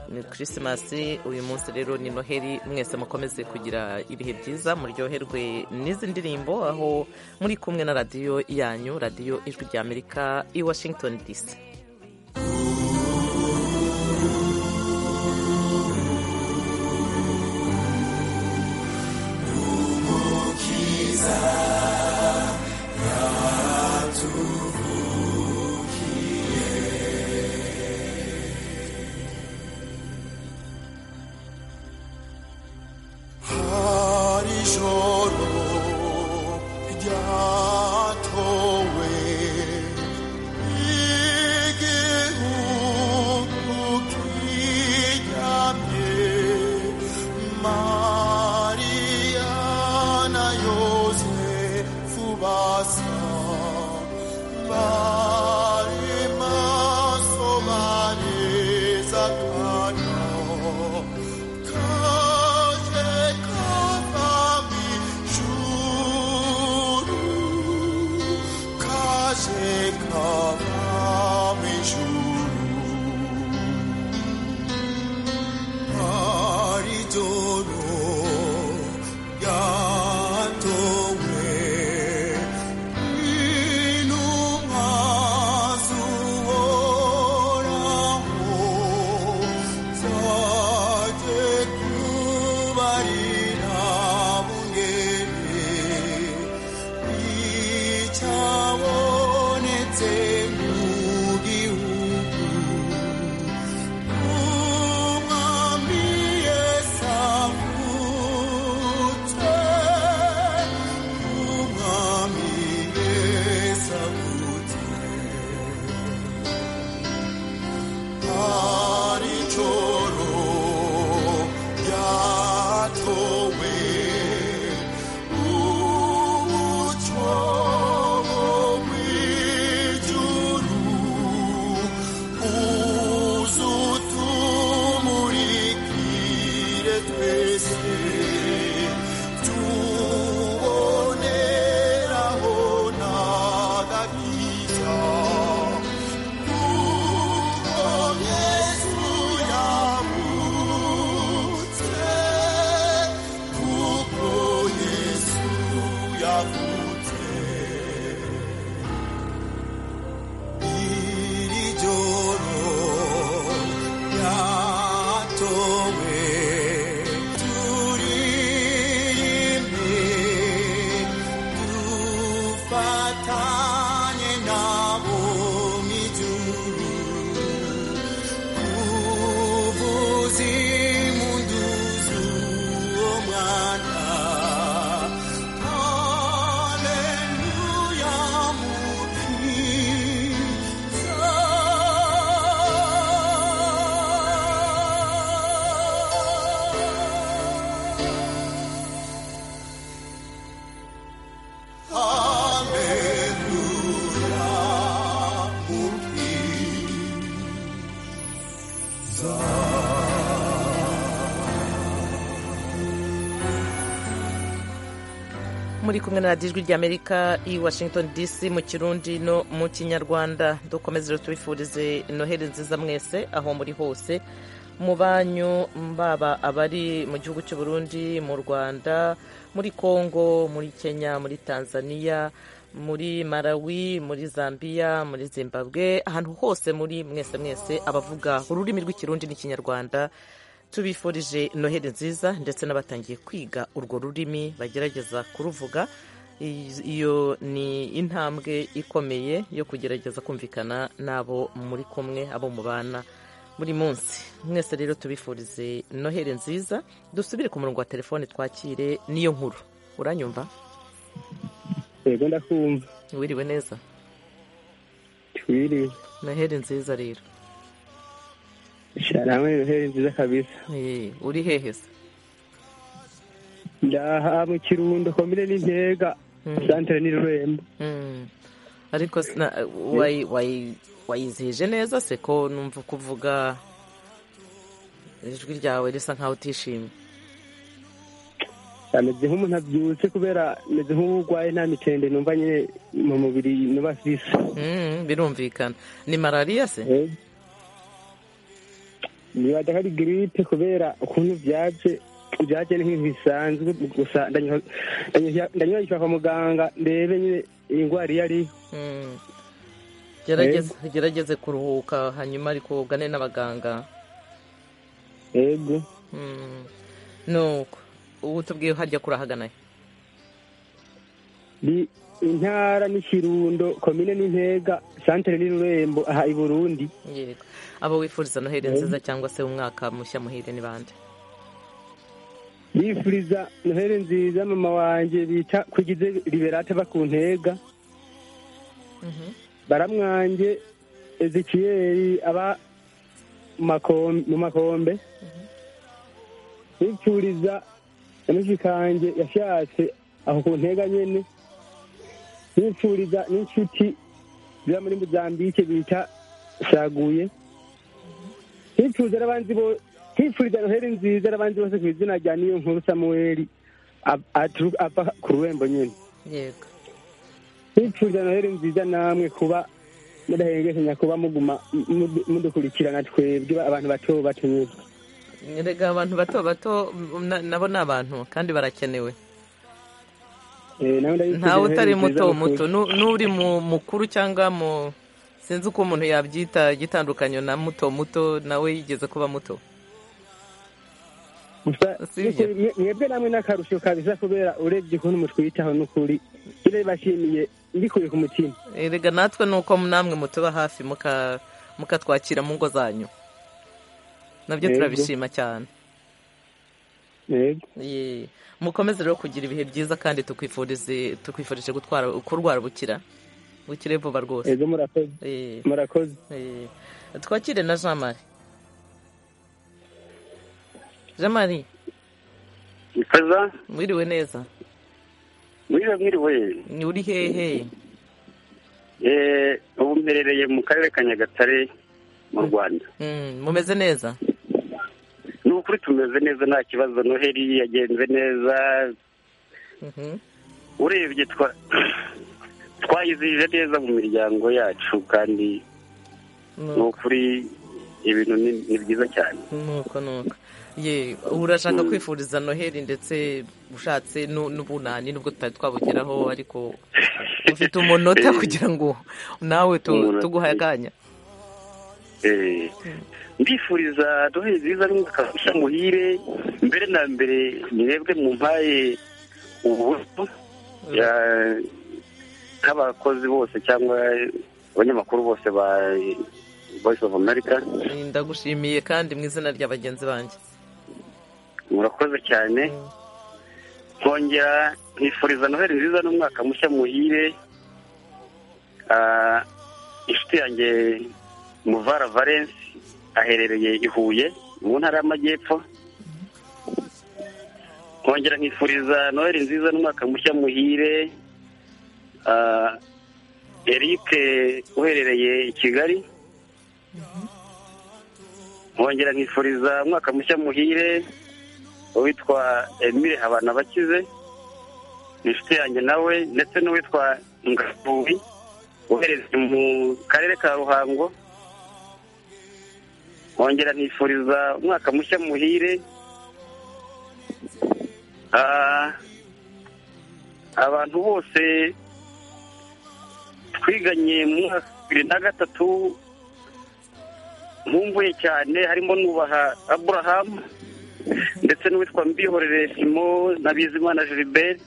ni kirisimasi uyu munsi rero ni noheli mwese mukomeze kugira ibihe byiza muryoherwe n'izi ndirimbo aho muri kumwe na radiyo yanyu radiyo ijwi rya amerika i washington dc ijoro rya towe muri kumwe na radiyo ijwi ry'amerika i washington dc mu kirundi no mu kinyarwanda dukomeze tubifurize noheli nziza mwese aho muri hose mu banyu baba abari mu gihugu cy'u Burundi mu rwanda muri congo muri kenya muri tanzania muri malawi muri zambia muri zimbabwe ahantu hose muri mwese mwese abavuga ururimi rw'ikirundi n'ikinyarwanda tubifurije noheli nziza ndetse n'abatangiye kwiga urwo rurimi bagerageza kuruvuga iyo ni intambwe ikomeye yo kugerageza kumvikana n'abo muri kumwe abo mubana buri munsi mwese rero tubifurize noheli nziza dusubire ku murongo wa telefone twakire n'iyo nkuru uranyumva yego ndakumva wiriwe neza wiriwe noheli nziza rero Sharame Noheli nziza kabisa. Eh, uri hehe se? Ndaha mu Kirundo komine n'intega. Santere ni Rurembo. Ariko wayi wayi wayizihije neza se ko numva kuvuga ijwi ryawe risa nkaho utishimye. ameze nk'umuntu abyutse kubera ameze nk'urwaye nta mitende numva nyine mu mubiri nuba sisa birumvikana ni malariya se niba ari giripe kubera ukuntu byaje byaje ni nk'ibintu bisanzwe gusa ndanyubagisha kwa muganga ndebe nyine iyi ndwara iyo ariyo gerageze kuruhuka hanyuma ariko ugane n'abaganga yego nuko ubu tubwiye hajya kurahagana ni intara n'ikirundo komine n'intega santere n'ururembo aha i burundi yego abo wifuriza noheli nziza cyangwa se umwaka mushya muhire ni bande yifuriza noheli nziza mama wanjye bita kugize liberate ku ntega baramwanjye ezikiyeri aba mu makombe yifuriza kanjye yashatse aho ku ntega nyine yifuriza n'inshuti ziba muri muzambike bita shaguye yifuriza n'abanzi yifuriza noheli nziza n'abanzi bose ku izina rya niyo nkuru samuweli ava ku rurembo nyine yego yifuriza noheli nziza namwe kuba mudahengekanya kuba muguma mudukurikirana twebwe abantu bato bato nyine rega abantu bato bato nabo ni abantu kandi barakenewe ntawe utari muto muto n'uri mu mukuru cyangwa mu sinzi uko umuntu yabyita igitandukanyo na muto muto nawe yigeze kuba muto mwebwe namwe n'akarusho kabisa kubera urebye ukuntu mutwitaho n'ukuri bashimiye mbikuye ku mutima rega natwe ni uko namwe mutuba hafi mukatwakira mu ngo zanyu nabyo turabishima cyane mukomeze rero kugira ibihe byiza kandi tukwifurije kurwara ubukira bukire vuba rwose murakoze twakire na jean marie jean marie mwiriwe neza mwiriwe ni uri hehe ubu mperereye mu karere ka nyagatare mu rwanda mumeze neza ni ukuri tumeze neza nta kibazo noheli yagenze neza urebye twayizihije neza mu miryango yacu kandi ni ukuri ibintu ni byiza cyane nuko nuko ye urashaka kwifuriza noheli ndetse ushatse n'ubunani nubwo tutari twabugeraho ariko ufite umunota kugira ngo nawe tuguhaye akanya mbifuriza duhe nziza n'umwaka muhire mbere na mbere mwebwe mu mpaye ubuso nk'abakozi bose cyangwa abanyamakuru bose ba voice of america ndagushimiye kandi mu izina rya bagenzi banjye murakoze cyane nkongera nkifuriza noheli nziza n'umwaka mushya muhire inshuti yanjye muvara valence aherereye i huye mu ntara y'amajyepfo nkongera nkifuriza noheli nziza n'umwaka mushya muhire eric uherereye i kigali nkongera nkifuriza umwaka mushya muhire uwitwa emile habanabakize inshuti yanjye nawe ndetse n'uwitwa ngarubi woherezwa mu karere ka ruhango wongera nifuriza umwaka mushya muhire Ah, abantu bose twiganye mu mwaka wa bibiri na gatatu nkumbuye cyane harimo nubaha aburahamu ndetse n'uwitwa mbihorere simo na bizimana gilbert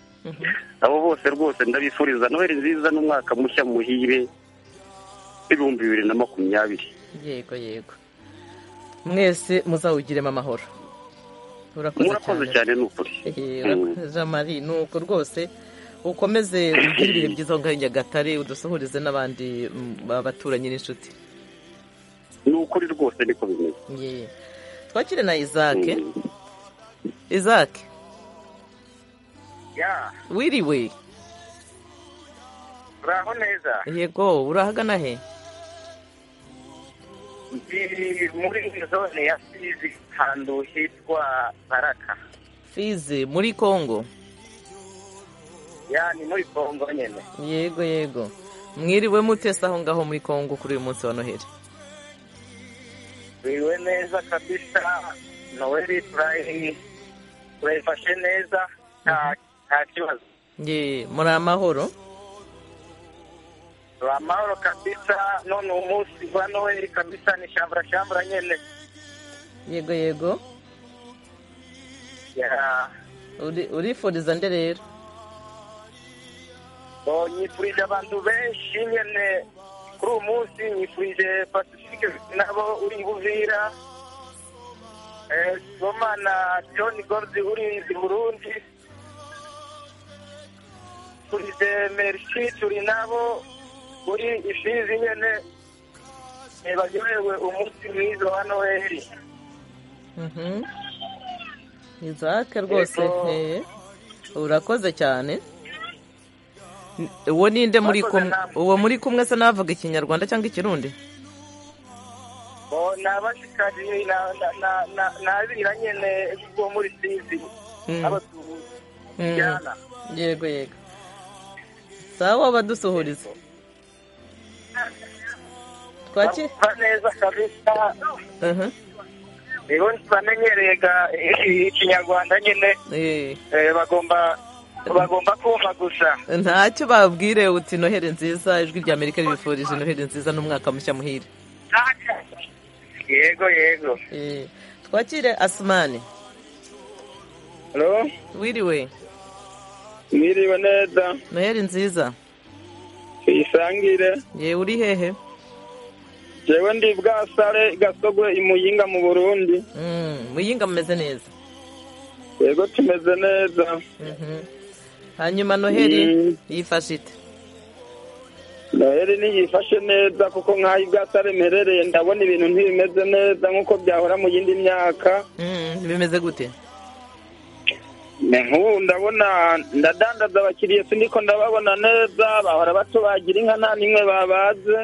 abo bose rwose ndabifuriza noheli nziza n'umwaka mushya muhire w'ibihumbi bibiri na makumyabiri yego yego mwese muzawugiremo amahoro murakoze cyane ni ukuri jean marie ni uko rwose ukomeze ugire ibihe byiza aho ngaho i nyagatare udusohoreze n'abandi baturanyi n'inshuti ni ukuri rwose niko bimeze Ye. twakire na isake isake ya wiriwe uraho neza yego urahagana he ndi muri zone ya fizi ahantu hitwa baraka fizi muri kongo ya ni muri kongo nyine yego yego mwiriwe mutese aho ngaho muri kongo kuri uyu munsi wa noheli biriwe neza kabisa noheli turayi turayifashe neza nta kibazo ye muri amahoro amahoro kabisa none umunsi wa noheli kabisa ni shambura shambura nyine yego yego ya urifuriza nde rero nyifurije abantu benshi nyine kuri uyu munsi nyifurije pacifique nabo uri buvira soma na john gordi uri i burundi turide merci turi nabo uri ifizi nyine ntibaryohewe umunsi mwiza wa noheli izake rwose urakoze cyane uwo ninde muri kumwe uwo muri kumwe se n'abavuga ikinyarwanda cyangwa ikirundi ni abashikari ni abira nyine bo muri sizi n'abatujyana yego yego sawa badusuhuriza twaki neza kabisa nibo bamenyereye ikinyarwanda nyine bagomba bagomba kumva gusa ntacyo babwire uti noheli nziza ijwi rya amerika ribifurije noheli nziza n'umwaka mushya muhire yego yego twakire asimani wiriwe mwiriwe neza noheli nziza tuyisangire yewe uri hehe jewe ndi bwasare gasogwe imuyinga mu burundi muyinga mumeze neza yego tumeze neza hanyuma noheli yifashe ite noheli ntiyifashe neza kuko nk'aho ibwasare mperereye ndabona ibintu ntibimeze neza nk'uko byahora mu yindi myaka bimeze gute nk'ubu ndabona ndadandaza abakiriya sindiko ndababona neza bahora batubagira inka nta n'imwe babaze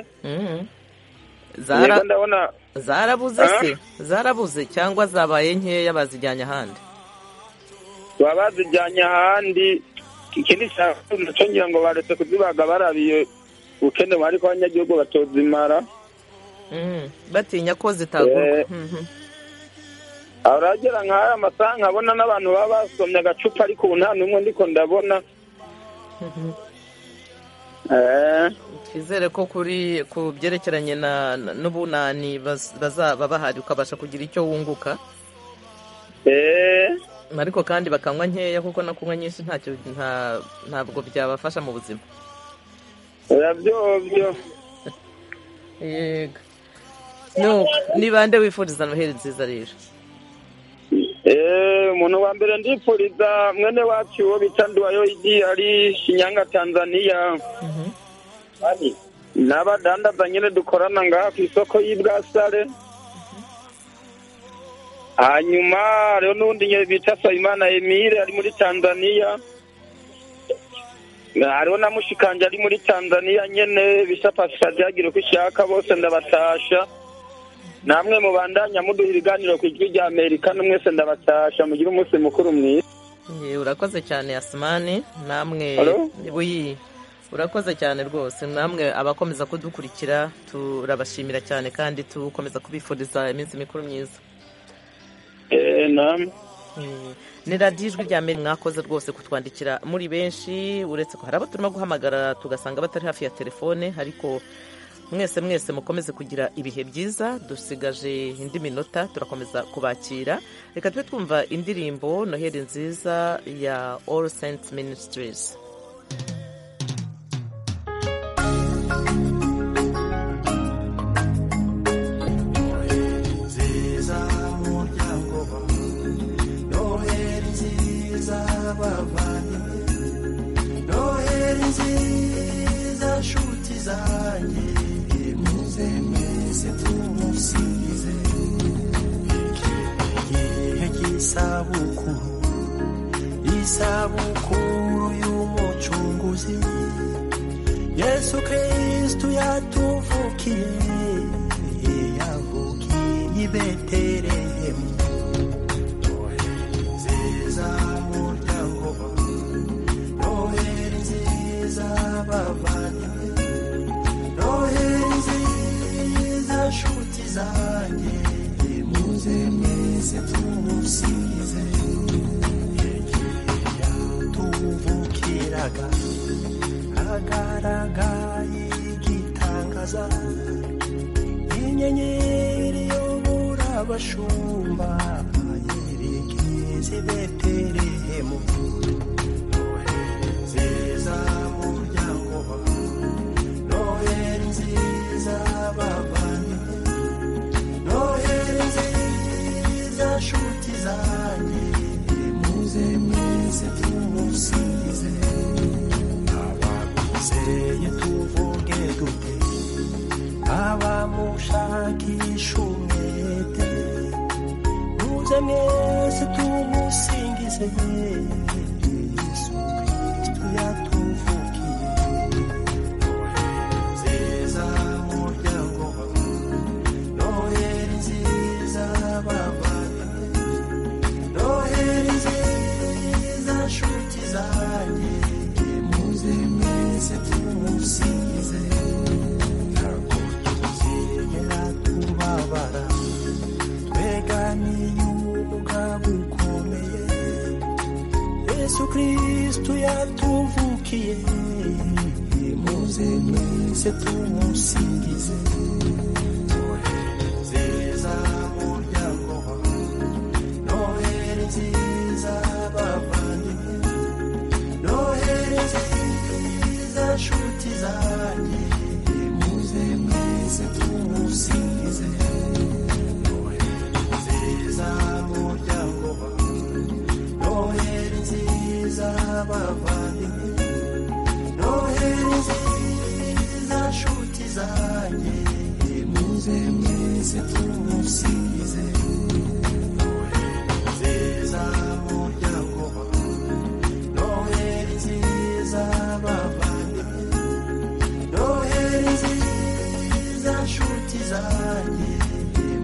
zarabuze se zarabuze cyangwa zabaye nkeya bazijyanye ahandi baba bazijyanye ahandi ikindi cyo ngira ngo baretse kuzibaga barabiye bukenewe ariko abanyagihugu batozimara batinya ko zitagurwa aragera nk'aya amasaha nkabona n'abantu baba basomye agacupa ariko ubu nta n'umwe ndiko ndabona twizere ko kuri ku byerekeranye n'ubunani bazaba bahari ukabasha kugira icyo wunguka ariko kandi bakanywa nkeya kuko no kunywa nyinshi ntacyo ntabwo byabafasha mu buzima yego ni bande wifuriza noheli nziza rero umuntu wa mbere ndifuriza mwene wacu uwo bita nduwayoyidi ari shinyanga tanzania n'abadandaza nyine dukorana ngaha ku isoko y'i bwasare hanyuma rero n'undi nyine bita sayimana emile ari muri tanzania hariho na mushikanje ari muri tanzania nyine bisa pasifadi yagira uko ishaka bose ndabatasha namwe mubandanya muduha ibiganiro ku ijwi rya amerika n'umwese ndabatasha mugire umunsi mukuru mwiza Ye, urakoze cyane yasimani namwe Hello? buyi urakoze cyane rwose namwe abakomeza kudukurikira turabashimira cyane kandi tukomeza kubifuriza iminsi mikuru myiza namwe ni radiyo ijwi rya mbere mwakoze rwose kutwandikira muri benshi uretse ko hari abo turimo guhamagara tugasanga batari hafi ya telefone ariko mwese mwese mukomeze kugira ibihe byiza dusigaje indi minota turakomeza kubakira reka tube twumva indirimbo noheli nziza ya all saints ministries nziza muryango wanjye noheri nziza bavandimwe noheri nziza nshuti zanjye muze mwese tumusingize igihe cy'isabukuru isabukuru y'umucunguzi yesu kristu yatuvukiye yavukiye i betelehemu nziza muryango wanjye noheri nziza bavandimwe noheri nziza nshuti zanjye muze mwese tumusize yatuvukiraga hagaragaye igitangaza inyenyeri yobora abashumba yerekeze i betelehemu noheri nziza muryango wawe noheri nziza bavandimwe noheri nziza nshuti zanjye muze mwese tumusize abaguseye tuvuge dute abamushakisha umwete muze mwese tumusingize yesu kristu yatuvukiye nziza muryango wawe noheri nziza bavandimwe noheri nziza nshuti zanjye muze mwese tumusingize ntabwo tuzigera tubabara tweganiye umugabo ukomeye yesu kristu yatuvukiye muze mwese tumusingize nziza muryango wawe noheri nziza bavandimwe noheri nziza nshuti zanjye muze mwese tumusingize nziza muryango wawe noheri nziza bavandimwe noheri nziza nshuti zanjye muze mwese tumusingize nziza muryango wawe noheri nziza bavandimwe noheri nziza nshuti zanjye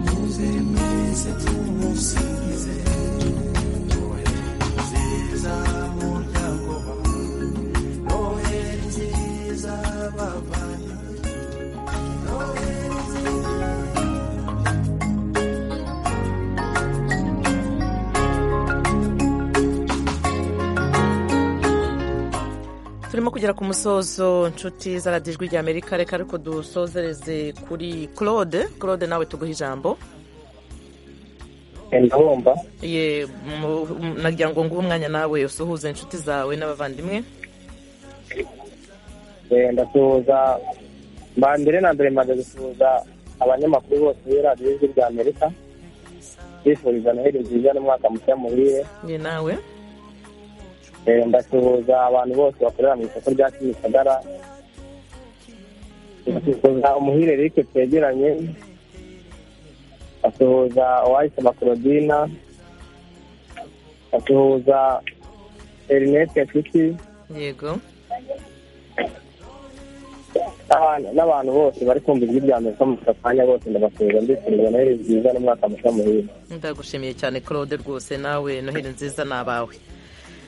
muze mwese tumusingize noheri nziza muryango wawe noheri nziza bavandimwe noheri nziza turimo kugera ku musozo nshuti z'aradiyo ijwi rya amerika reka ariko dusozereze kuri claude claude nawe tuguhe ijambo ndabumva ye mu- mu- nagira ngo nguhe umwanya nawe usuhuze inshuti zawe n'abavandimwe Eh, ndasuhuza mba mbere na mbere maze gusuhuza abanyamakuru bose b'i radiyo y'ijwi rya amerika bifuriza noheli nziza n'umwaka mushya muhire ye nawe Eh, ndasuhuza abantu bose bakorera mu isoko rya kimisagara ndasuhuza umuhire eric twegeranye ndasuhuza uwayisaba korodina ndasuhuza erinete nshuti yego n'abantu- n'abantu bose bari kumva ijwi rya mbere mu kanya bose ndabasuhuza mbifuriza noheli nziza n'umwaka mushya muhire ndagushimiye cyane claude rwose nawe noheli nziza ni abawe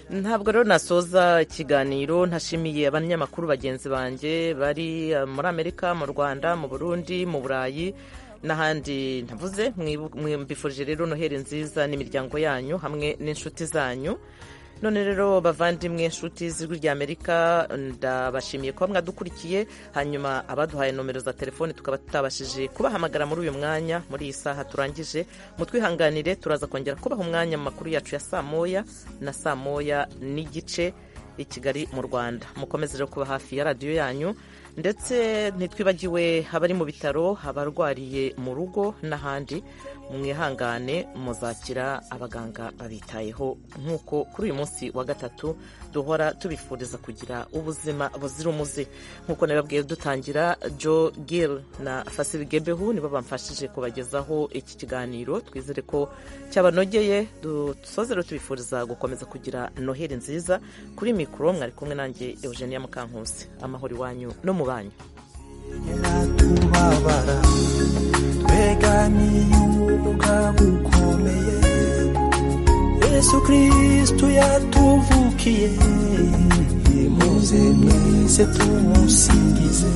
ntabwo rero nasoza ikiganiro ntashimiye abanyamakuru bagenzi banjye bari eh, muri amerika mu rwanda mu burundi mu burayi n'ahandi ntavuze mwibu- mwifurije rero noheli nziza n'imiryango yanyu hamwe n'inshuti zanyu none rero bavandimwe inshuti z'ijwi rya amerika ndabashimiye kuba mwadukurikiye hanyuma abaduhaye nomero za telefone tukaba tutabashije kubahamagara muri uyu mwanya muri iyi saha turangije mutwihanganire turaza kongera kubaha umwanya mu makuru yacu ya saa moya na saa moya n'igice i kigali mu rwanda mukomeze rero kuba hafi ya radiyo yanyu ndetse ntitwibagiwe abari mu bitaro abarwariye mu rugo n'ahandi mwihangane muzakira abaganga babitayeho nk'uko kuri uyu munsi wa gatatu duhora tubifuriza kugira ubuzima buzira umuze nk'uko nabibabwiye dutangira joe gill na fasili gebehu nibo bamfashije kubagezaho iki kiganiro twizere ko cyabanogeye dusoze rero tubifuriza gukomeza kugira noheli nziza kuri mikoro mwari kumwe nanjye eugenia mukankusi amahoro iwanyu no mu banyu kubabara twegamiye umwuka gukomeye yesu kristu yatuvukiye muze mwese tumusingize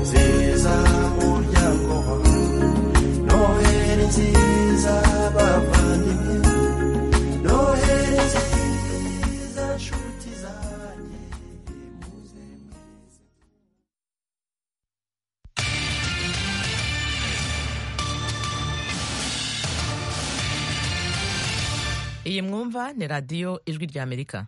nziza muryango wawe noheli nziza bavandimwe noheli nziza nshuti zanjye iyi mwumva ni radiyo ijwi ry'amerika